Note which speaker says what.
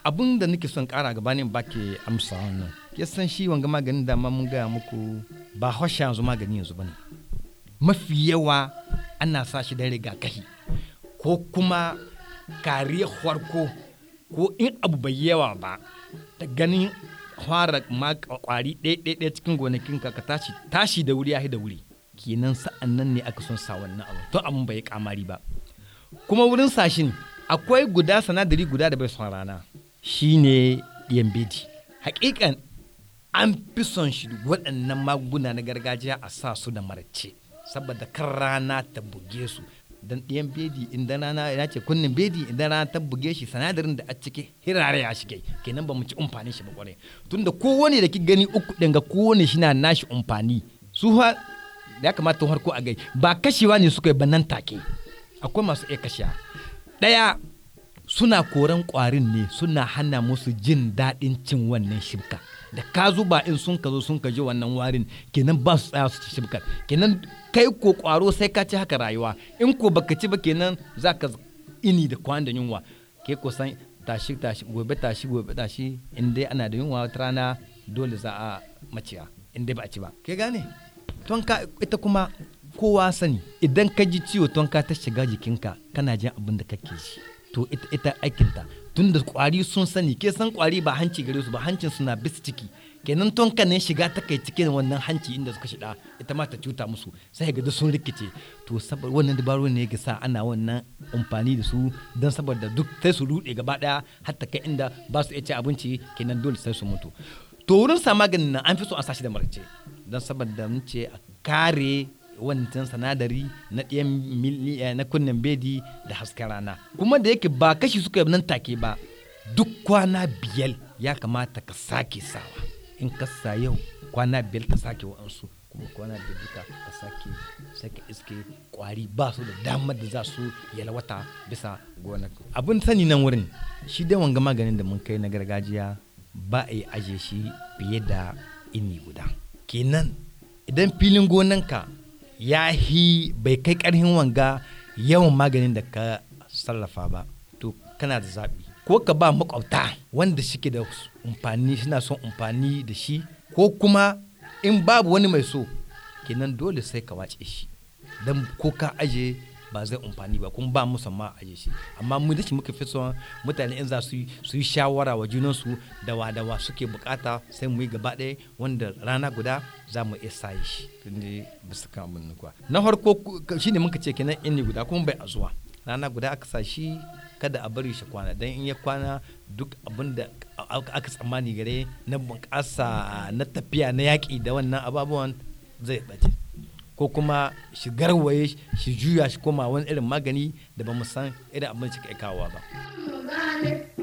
Speaker 1: abin da nake son kara gabanin baki amsa wannan ya san shi wanga maganin da ma mun gaya muku ba hosha yanzu magani yanzu bane mafi yawa ana sa shi da rigakafi ko kuma kariyar farko ko in abu bai yawa ba da ganin fara ma kwari ɗaya cikin gonakinka ka tashi tashi da wuri ya da wuri kenan sa'an nan ne aka son sa wannan abu to abin bai kamari ba kuma wurin sashin akwai guda sanadari guda da bai son rana shine yambedi hakikan an fi son shi waɗannan magunguna na gargajiya a sa su da marace saboda kan rana ta buge su dan ɗiyan bedi idan rana ya ce kunnin bedi idan rana ta buge shi sanadarin da a ciki hirare ya shige kenan ba mu ci umfani shi ba kwarai tunda kowane da ki gani uku ɗin ga kowane shi na nashi umfani su ya kamata harko a gai ba kashewa ne suka yi ba nan take akwai masu iya kashewa ɗaya suna koran ƙwarin ne suna hana musu jin daɗin cin wannan shibka da ka zuba in sun ka zo sun ka ji wannan warin kenan ba su tsaya su ci shibkar kenan kai ko ƙwaro sai ka ci haka rayuwa in ko baka ci ba kenan za ka ini da kwan da yunwa ke ko san tashi tashi gobe tashi gobe tashi in dai ana da yunwa wata rana dole za a maciya in dai ba a ci ba ke gane tonka ita kuma kowa sani idan ka ji ciwo tonka ta shiga jikinka kana jin abin da kake ji to ita ita aikinta tun da kwari sun sani ke san kwari ba hanci gare su ba hancin suna bis ciki kenan tonka ne shiga ta kai cikin wannan hanci inda suka shiga ita ma ta cuta musu sai ga sun rikice to saboda wannan dabaru ne yake sa ana wannan amfani da su don saboda duk sai su rude gaba daya hatta kai inda ba su iya ci abinci kenan dole sai su mutu to wurin sa maganin nan an fi so a sashi da marce don saboda mun ce a kare wancan sanadari na ɗayan na kunnen bedi da hasken rana kuma da yake ba kashi suka nan take ba duk kwana biyar ya kamata ka sake sawa in ka sa yau kwana biyar ka sake wa'ansu kuma kwana biyar duka ka sake sake iske kwari ba su da damar da za su yalwata bisa gonar abin sani nan wurin shi dai wanga maganin da mun kai na gargajiya ba a yi aje shi fiye da ini guda kenan idan filin gonanka ya hi bai kai karhin wanga yawan maganin da ka sarrafa ba to kana da zaɓi ko ka ba makwabta wanda suke da umfani suna son umfani da shi ko kuma in babu wani mai so kenan dole sai ka wace shi don ko ka aje ba zai umfani ba kuma ba musamman aje shi amma mu da shi muka fi son mutane in za su yi shawara wa junansu da wa da wa suke bukata sai mu yi gaba ɗaya wanda rana guda za mu iya saye shi tunda bisa kan abin kuwa na farko shine muka ce kenan inni guda kuma bai a zuwa rana guda aka sa shi kada a bari shi kwana dan in ya kwana duk abin da aka tsammani gare na bunƙasa na tafiya na yaƙi da wannan ababuwan zai ɓace ko kuma shi garwaye shi juya shi koma wani irin magani da ba mu san irin abin shi kai kawowa ba.